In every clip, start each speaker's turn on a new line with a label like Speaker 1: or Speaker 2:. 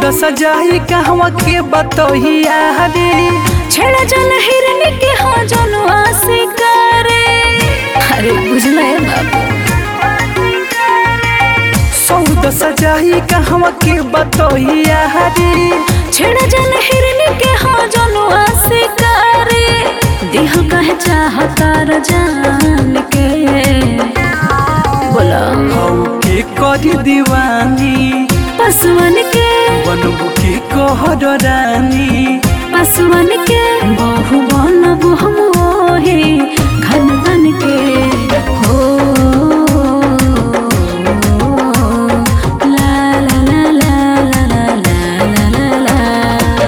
Speaker 1: सौद सजाई कहवा के बतहिया रे
Speaker 2: छेड़ा जल हिरन के हाँ जनुआ शिकारे अरे बुझले बाबू
Speaker 1: सौद सजाई कहवा के बतहिया रे
Speaker 2: छेड़ा जल हिरन के हाँ जनुआ शिकारे दिह कह चाहता जान के बोला
Speaker 1: हऊ के करी दीवानी
Speaker 2: पसवन के
Speaker 1: बनबू के कहर रानी
Speaker 2: पसवन के बहु बनब हम ओहे घन घन के हो ला ला ला ला ला ला ला ला ला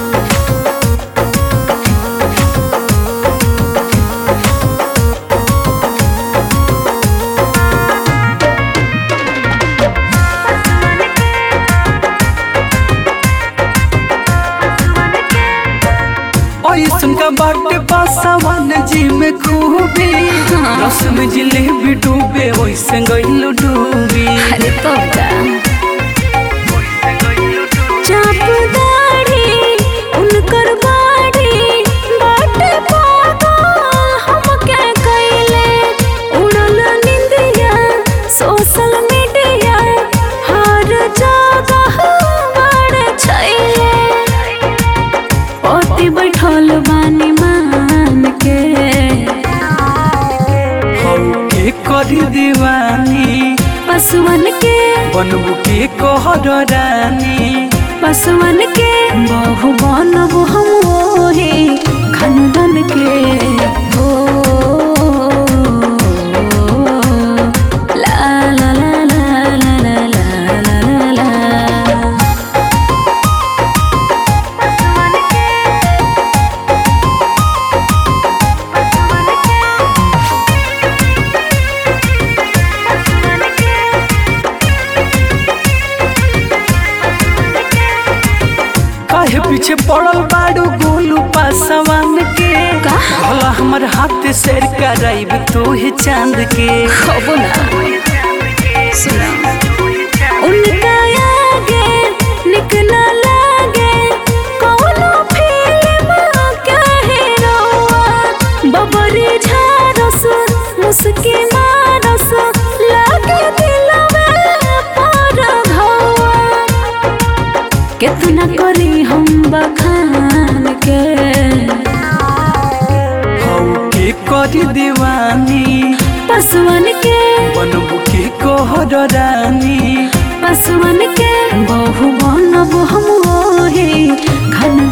Speaker 1: ऐसन का बाटे पासवान जी में खूबी रस में जिलेबी डूबे वैसे गइल डूबी
Speaker 2: अरे पक्का चाप दाढ़ी उनकर बाड़ी बाटे पागा हम क्या कैले उड़ल निंदिया सोशल मीडिया हर जगह बड़ छैले पति बैठल बानी मान के
Speaker 1: हऊ के करी दीवानी
Speaker 2: पसवन के
Speaker 1: बनबू के कहर रानी
Speaker 2: पसवन के बहु बनब हम ओहे खनदन के हो ला ला ला ला ला ला ला ला ला
Speaker 1: काहे पीछे पड़ल बाड़ू गोलू पासवान के
Speaker 2: का?
Speaker 1: भला हमर हाथ शेर कराइब तू ही चांद के
Speaker 2: खबो ना सुना उनका आगे निक ना लागे कौनो फिल्म क्या हीरोआ बबरी झारस मुस्की मारस लागे दिलवे पर घौआ कितना करी हम बखान के
Speaker 1: हऊ के करी दीवानी
Speaker 2: पसवन के
Speaker 1: बनबू के कहर रानी
Speaker 2: पसवन के बहु बनब हम ओहे घन